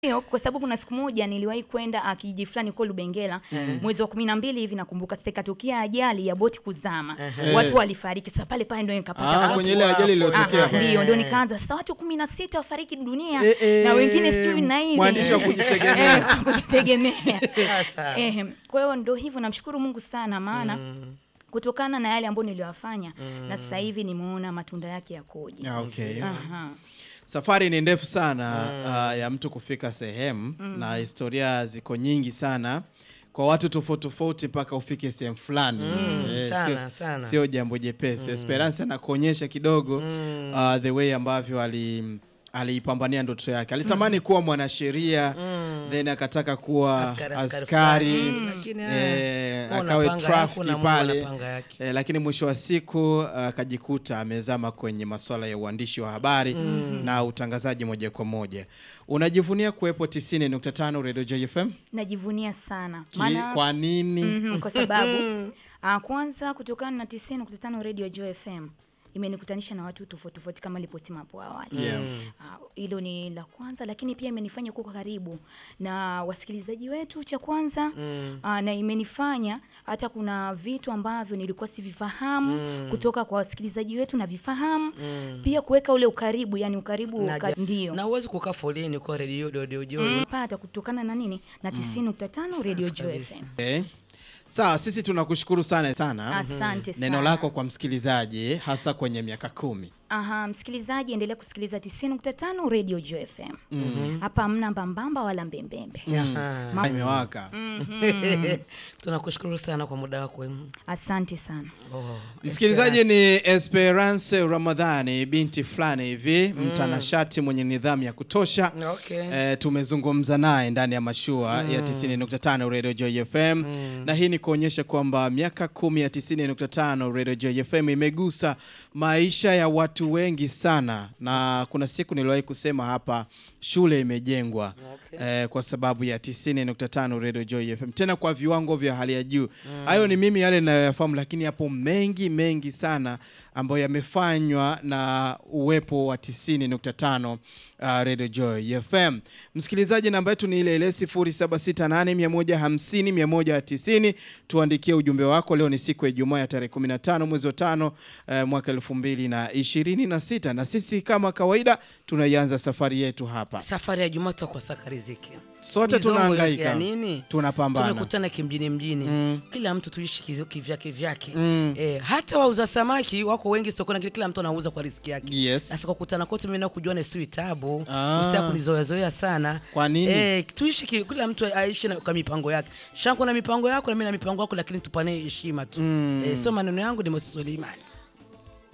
Hiyo kwa sababu kuna siku moja niliwahi kwenda ah, kijiji fulani huko Lubengela mwezi wa kumi na mbili hivi nakumbuka, sasa ikatokea ajali ya boti kuzama, watu walifariki. Sasa pale pale ndio nikapata Ah, watu kwenye ile ajali iliyotokea Aha, pale. ndio ndio nikaanza sasa, watu kumi na sita wafariki dunia Eh, eh, na wengine sijui na hivi mwandishi wa kujitegemea. Eh, kujitegemea. Sasa. Eh, kwa hiyo ndio hivyo, namshukuru Mungu sana maana kutokana na yale ambayo niliyofanya na sasa hivi nimeona matunda yake yakoje. Ah, okay. Aha. Safari ni ndefu sana ah, ya mtu kufika sehemu na historia ziko nyingi sana kwa watu tofauti tofauti mpaka ufike sehemu fulani Eh, sana, sio- sana. sio jambo jepesi. Esperance anakuonyesha kidogo ah, the way ambavyo ali aliipambania ndoto yake. Alitamani kuwa mwanasheria then akataka kuwa Askari, askari, askari fulani. Lakini, eh, Mungu akawe anapanga yako trafiki na Mungu pale anapanga yake. Eh, lakini mwisho wa siku akajikuta amezama kwenye masuala ya uandishi wa habari na utangazaji moja kwa moja. Unajivunia kuwepo 90.5 Radio JFM? Najivunia sana Ki- maana Kwa nini? Mhm, kwa sababu ah, kwanza kutokana na 90.5 Radio Joy FM imenikutanisha na watu tofauti tofauti kama niliposema hapo awali. Yeah. Ah, Hilo ni la kwanza, lakini pia imenifanya kuwa karibu na wasikilizaji wetu cha kwanza ah, na imenifanya hata kuna vitu ambavyo nilikuwa sivifahamu kutoka kwa wasikilizaji wetu na vifahamu pia kuweka ule ukaribu, yani ukaribu Na uka, ja- ndio na uwezi kukaa foleni kwa redio dodio joi pata kutokana na nini na 90.5 Radio Safi Joy kabisa. FM. Okay. Sawa, sisi tunakushukuru sana sana. Asante sana. Neno lako kwa msikilizaji hasa kwenye miaka kumi. Aha, msikilizaji endelea kusikiliza 90.5 Radio Joy FM. Hapa hamna mbambamba wala mbembembe. Aha. Imewaka. tunakushukuru sana kwa muda wako Asante sana. oh. Msikilizaji ni Esperance Ramadhani, binti fulani hivi mtanashati mwenye nidhamu ya kutosha. Okay. Eh, tumezungumza naye ndani ya mashua ya 90.5 Radio Joy FM na hii ni kuonyesha kwamba miaka kumi ya 90.5 Radio Joy FM imegusa maisha ya watu wengi sana, na kuna siku niliwahi kusema hapa shule imejengwa eh, kwa sababu ya 90.5 Radio Joy FM, tena kwa viwango vya hali ya juu. Hayo ni mimi yale ninayoyafahamu, lakini yapo mengi mengi sana ambayo yamefanywa na uwepo wa 90.5 uh, Radio Joy FM. Msikilizaji, namba yetu ni ile ile 0768150190. Tuandikie ujumbe wako. Leo ni siku ya Ijumaa ya tarehe 15 mwezi wa tano uh, mwaka 2026 na sisi kama kawaida tunaianza safari yetu hapa, safari ya Jumaa tutakuwa saka riziki sote Mizongo tunahangaika, ya nini? tunapambana. tumekutana kimjini mjini kila mtu tuishi kizi- kivyake vyake eh, hata wauza samaki wako wengi sokoni lakini kila mtu anauza kwa riziki yake Yes. sasa kwa kukutana kwetu mimi na kujuana si tabu Ah. usitaka kunizoeazoea sana Kwa nini? eh, tuishi ki, kila mtu aishi na, kwa mipango yake shangu na mipango yako na mimi na mipango yako lakini tupane heshima tu eh, sio maneno yangu ni Moses Suleimani